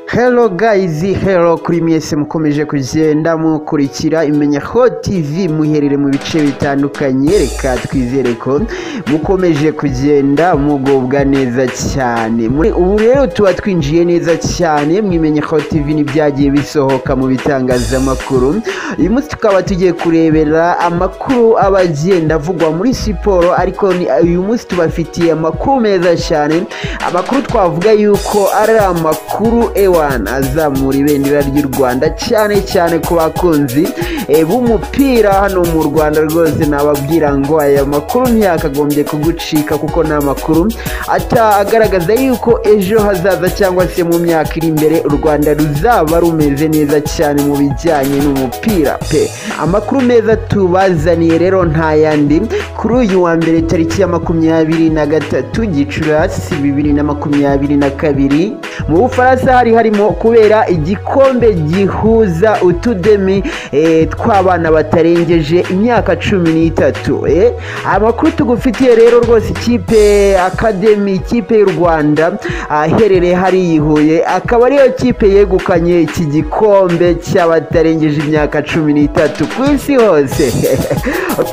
Hello guys, hello kuri mwese mukomeje kugenda mukurikira Imenyeho TV muherere mu bice bitandukanye reka twizere ko mukomeje kugenda mugubwa neza cyane muri ubu rero tuba twinjiye neza cyane mu Imenyeho TV n'ibyagiye bisohoka mu bitangazamakuru uyu munsi tukaba tugiye kurebera amakuru aba agenda avugwa muri siporo ariko ni- uyu munsi tubafitiye amakuru meza cyane amakuru twavuga yuko ari amakuru ewana azamura ibendera ry'u rwanda cyane cyane ku bakunzi eh, b'umupira hano mu rwanda rwose nababwira ngo aya makuru ntiyakagombye kugucika kuko ni amakuru ata agaragaza yuko ejo hazaza cyangwa se mu myaka iri imbere u rwanda ruzaba rumeze neza cyane mu bijyanye n'umupira pe amakuru meza tubazaniye rero nta yandi kuri uyu wa mbere tariki ya makumyabiri na gatatu gicurasi bibiri na makumyabiri na kabiri mu bufaransa hari harimo kubera igikombe gihuza utudemi eh, tw'abana batarengeje imyaka cumi n'itatu eh. amakuru tugufitiye rero rwose ikipe akademi ikipe y'u rwanda aherereye hariya i Huye akaba ariyo kipe yegukanye iki gikombe cy'abatarengeje imyaka cumi n'itatu ku isi hose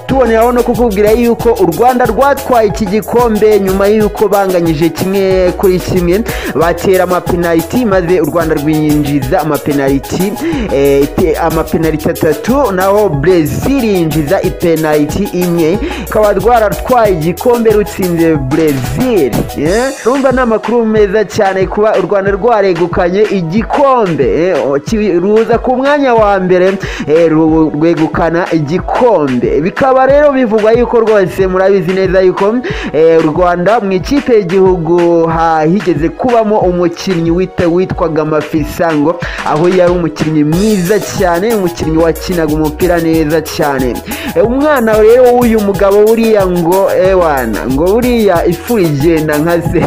tuboneraho no kukubwira yuko u rwanda rwatwaye iki gikombe nyuma y'uko banganyije kimwe kuri kimwe batera amapenaliti maze u rwanda rwinjiza amapenaliti eh, pe- amapenaliti atatu naho brezil yinjiza ipenaliti imwe rukaba rwaratwaye igikombe rutsinze brezil eh? rumva ni amakuru meza cyane kuba u rwanda rwaregukanye igikombe eh, o- ki- ruza ku mwanya wa mbere eh, ru- rwegukana igikombe bikaba rero bivugwa yuko rwose murabizi neza yuko eh, u rwanda mu ikipe y'igihugu ha- higeze kubamo umukinnyi wita- witwaga mafisango aho yari umukinnyi mwiza cyane umukinnyi wakinaga umupira neza cyane E, umwana rero w'uyu mugabo buriya ngo ewana ngo buriya ifu igenda nka se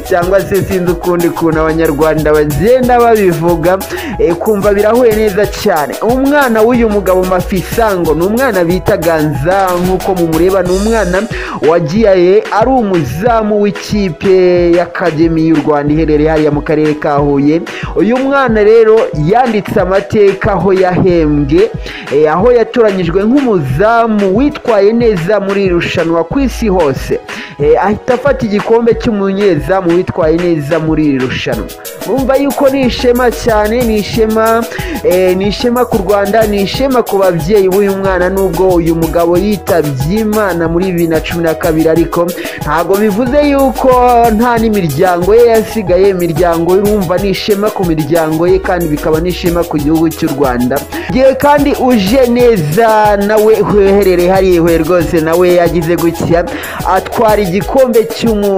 cyangwa se sinzi ukundi kuntu abanyarwanda bagenda babivuga e, kumva birahuye neza cyane umwana w'uyu mugabo mafisango ni umwana bita ganza nk'uko mumureba ni umwana wagiye ari umuzamu w'ikipe y'akademi y'u rwanda iherereye hariya mu karere ka huye uyu mwana rero yanditse amateka aho yahembwe eh, aho yatoranyijwe nk'umuzamu witwaye neza muri iri rushanwa ku isi hose Eh, ahita afata igikombe cy'umunyezamu witwaye neza muri iri rushanwa urumva yuko ni ishema cyane ni ishema eh, ni ishema ku rwanda ni ishema ku babyeyi b'uyu mwana nubwo uyu mugabo yitabye imana muri bibiri na cumi na kabiri ariko ntabwo bivuze yuko nta n'imiryango ye yasigaye imiryango urumva ni ishema ku miryango ye kandi bikaba n'ishema ku gihugu cy'u rwanda igihe kandi uje neza nawe uherereye hariya i Huye rwose nawe yagize gutya atwara igikombe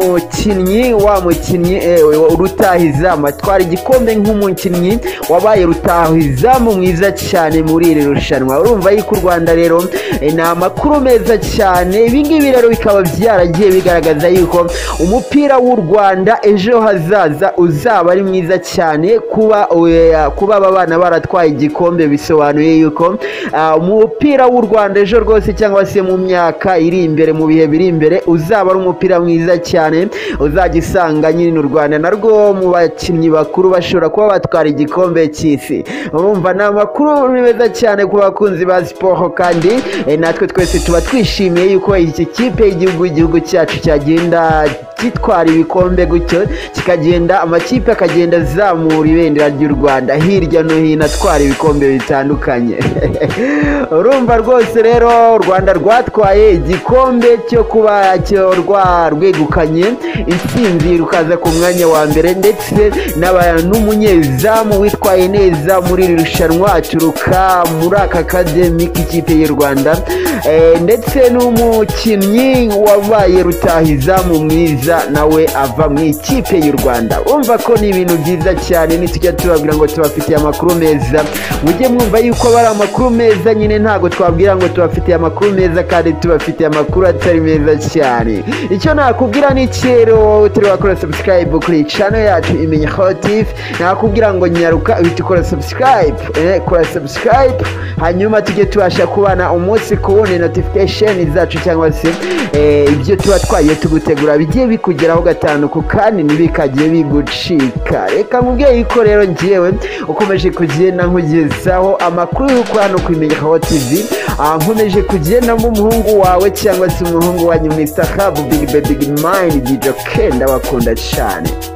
cy'umukinnyi wa mukinnyi eh, rutahizamu atwara igikombe nk'umukinnyi wabaye rutahizamu mwiza cyane muri iri rushanwa urumva yuko u rwanda rero eh, ni amakuru meza cyane ibingibi rero bikaba byaragiye bigaragaza yuko umupira w'u rwanda ejo hazaza uzaba ari mwiza cyane kuba eh, kuba aba bana baratwaye igikombe bisobanuye yuko ah, umupira w'u rwanda ejo rwose cyangwa se mu myaka iri imbere mu bihe biri imbere uzaba ari umupira mwiza cyane uzajya usanga nyine u rwanda narwo mu bakinnyi bakuru bashobora kuba batwara igikombe cy'isi urumva ni amakuru meza cyane ku bakunzi ba siporo kandi eh, natwe twese tuba twishimiye yuko iki kipe y'igihugu igihugu cyacu cyagenda gitwara ibikombe gutyo kikagenda amakipe akagenda azamura ibendera ry'u rwanda hirya no hino atwara ibikombe bitandukanye urumva rwose rero u rwanda rwatwaye igikombe cyo kuba cyo rwa- rwegukanye intsinzi rukaza ku mwanya wa mbere ndetse n'aba- n'umunyezamu witwaye neza muri iri rushanwa aturuka muri aka kademi k'ikipe y'u rwanda Eh, ndetse n'umukinnyi wabaye rutahizamu mwiza nawe ava mu ikipe y'u rwanda urumva ko ni ibintu byiza cyane nitujya tubabwira ngo tubafitiye amakuru meza mujye mwumva yuko aba ari amakuru meza nyine ntabwo twabwira ngo tubafitiye amakuru meza kandi tubafitiye amakuru atari meza cyane icyo nakubwira ni kero wowe utari wakora subscribe kuri iyi channel yacu imenye hotif nakubwira ngo nyaruka uhita ukora subscribe eh, kora subscribe hanyuma tujye tubasha kubana umunsi ku wundi notification zacu cyangwa se eh, ibyo tuba twagiye tugutegura bigiye bikugeraho gatanu ku kandi ntibikajye bigucika reka nkubwiye ko rero ngewe ukomeje kugenda nkugezaho amakuru y'uko hano ku imenyekaho tv nkomeje kugenda nk'umuhungu wawe cyangwa se umuhungu wanyu mr hub big baby mind dj kenda bakunda cyane